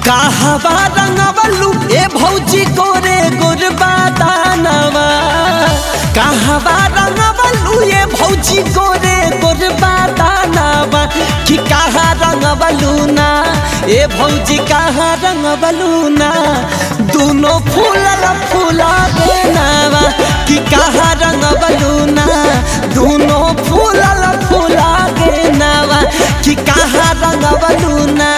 कहवा रंगवलू ए भौजी गोरे गोरबा दानवा कहवा रंगवलू ए भौजी गोरे गोरबा दानवा कि कहाँ रंगवलू ना ए भौजी कहाँ रंगवलू ना दोनों फूलल फूला देनावा कि कहाँ रंगवलू ना दोनों फूलल फूला देनावा कि कहाँ रंगवलू ना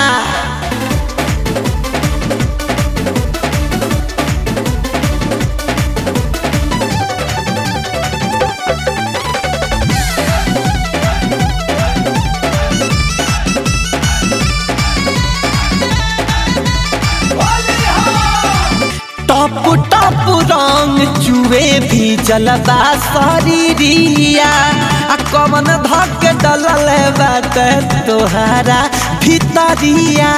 टप टप रंग चुए भी जलबा शरीरिया आ कमन धक डलल बात तोहारा भितरिया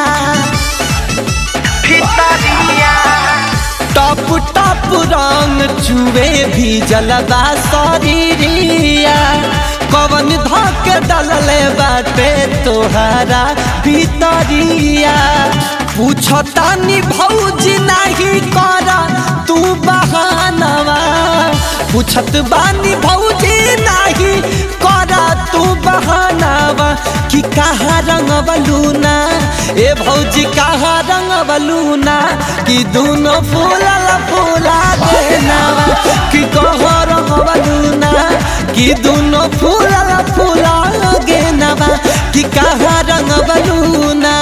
भितरिया टप टप रंग चुए भी जलबा शरीरिया कवन धक डलल बाटे तोहारा भितरिया पूछतानी भौजी नहीं करा तू बहानवा पूछत बानी भौजी नहीं करा तू बहानवा कि कहाँ रंग बलूना ए भौजी कहाँ रंग बलूना कि दोनों फूला फूला देनावा कि कहाँ रंग बलूना कि दोनों फूला फूला गेनावा कि कहाँ रंग बलूना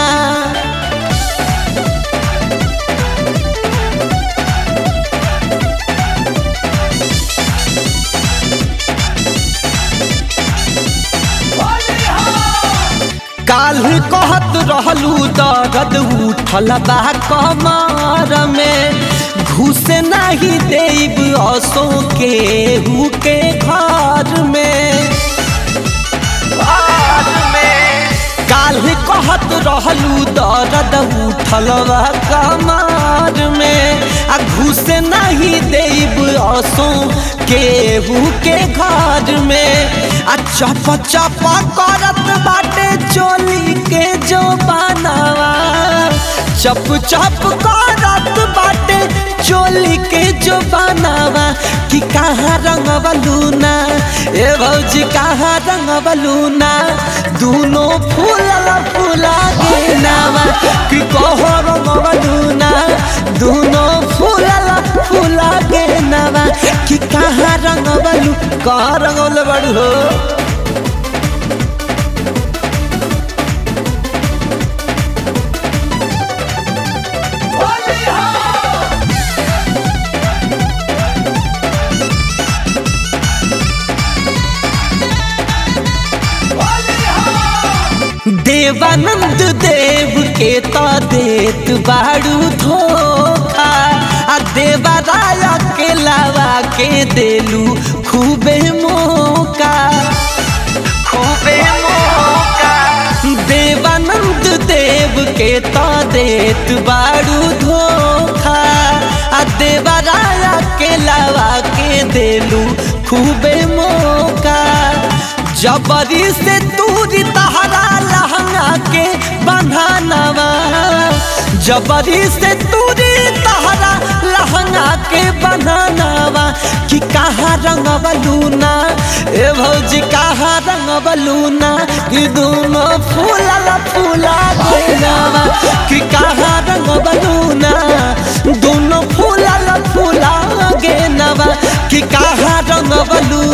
काल कहत रहलू दर्द उठल बा कमर में घुस नहीं देब असो के हु के घर में काल कहत रहलू दर्द उठल बा कमर में आ घुस नहीं देब असो केहू के घर में आ चप चप करत बाटे चोली के जो बनावा चप चप करत बाटे चोली के जो बनावा कि कहाँ रंग बलूना ए भौजी कहाँ रंग बलूना दोनों फूला फूला गेनावा कि कहो रंग बलूना दोनों फूला फूला गेनावा कि कहाँ रंग बलू कहाँ रंगल बड़ू हो देवानंद देव के तो देत बाड़ू धोखा आ देवा राया के लावा के देलू खूबे मौका खूबे मौका देवानंद देव के तो देत बाड़ू धोखा आ देवा राया के लावा के देलू खूबे मौका जबरी से दूरी तहरा लहंगा के बंधानवा जबरी से दूरी तहरा लहंगा के बंधानवा कि कहाँ रंग बलूना ए भौजी कहाँ रंग बलूना कि दोनों फूला फूला देनावा कि कहाँ रंग बलूना दोनों फूला फूला गेनवा कि कहाँ रंग बलूना